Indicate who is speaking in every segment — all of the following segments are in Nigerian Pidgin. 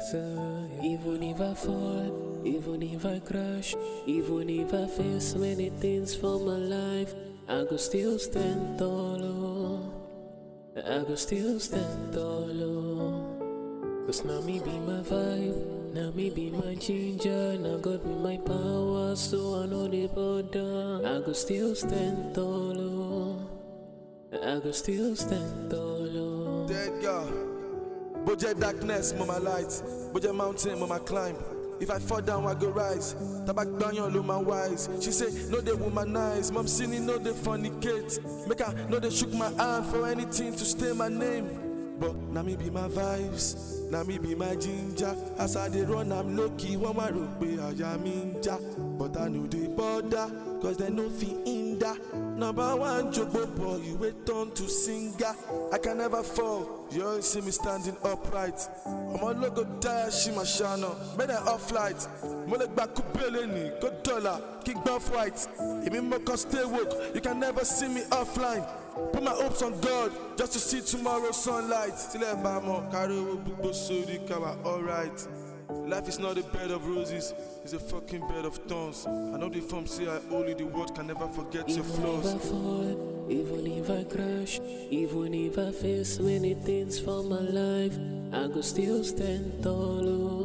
Speaker 1: side. Even if I fall, even if I crash, even if I face many things for my life, I go still stand tall. Oh. I go still stand tall. Oh. Cause now me be my vibe, now me be my ginger, now God be my power, so I know the border. I go still stand tall. Oh. I go still stand tall. Oh.
Speaker 2: Dead girl. Budget darkness, mama light. Budget mountain, mama climb. If I fall down, I go rise. Tabak banyan, lo my wise. She say, no they womanize. Mom sinning, no they fornicate. Make her, no they shook my hand for anything to stay my name. But now me be my vibes. Now me be my ginger. As I dey run, I'm lucky. One my rope, I am ninja. But I know the border, cause they no fit hinder. Number one, Jobo boy, you wait turn to singer. I can never fall. You always see me standing upright. I'm a logo die, she my shana. Made an off light. Molek back kubeleni, go dollar, kick off white. If me more stay woke, you can never see me offline. Put my hopes on God just to see tomorrow's sunlight. Till I buy more, carry over, so the cover, alright. Life is not a bed of roses, it's a fucking bed of thorns. I know the form say I only the world can never forget your
Speaker 1: Even
Speaker 2: flaws.
Speaker 1: if I fall, even if I crash, even if I face many things for my life, I go still stand tall.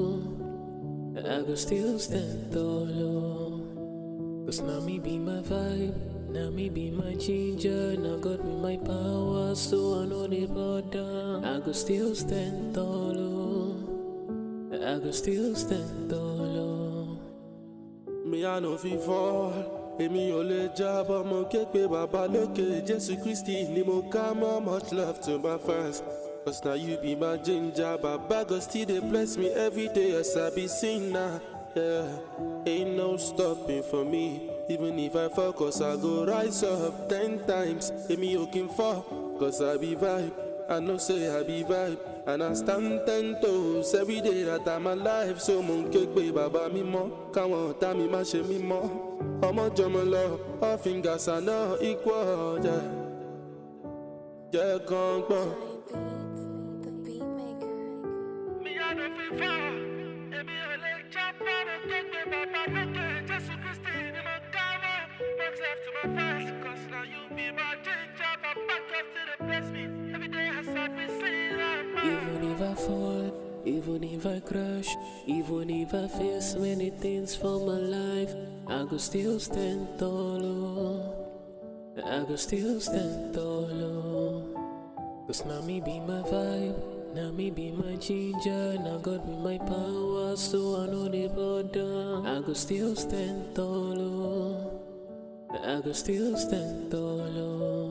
Speaker 1: Oh. I go still stand tall. Oh. Cause now me be my vibe, now me be my ginger, now God be my power, so I know the border. I go still stand tall. Oh. I go still stand tall. Oh.
Speaker 3: mi à no fi fall èmi ò lè jábọ́ mo ké pe bàbá lókè jésù kristi ni mo ká mọ́ much love to my fans cause na you be my ginger baba god still dey bless me every day as i be sinner yeah. ain't no stopping for me even if i fall cause i go rise up ten times èmi ò kí n fall cause i be vibe i know say i be vibe and i stand ten toes every day that i'm alive so mo ń ké pe bàbá mi mọ́ káwọn ọ̀tá mi má ṣe mí mọ́ ọmọ jọmọ lọ all fingers are not equal yeah. jẹ́ kán gbọ́n.
Speaker 4: The beat maker.
Speaker 3: mi à no fi fall èmi ò lè jábọ́ mo ké pe bàbá lókè jésù kristi ni mo ká mọ́ much love to my fans cause na you be my ginger baba god still dey bless me every day as i be sinner.
Speaker 1: Even if I fall, even if I crash, even if I face many things for my life, I go still stand tall. Oh. I go still stand tall. Oh. Cause now me be my vibe, now me be my ginger, now God be my power, so I know the border. I go still stand tall. Oh. I go still stand tall. Oh.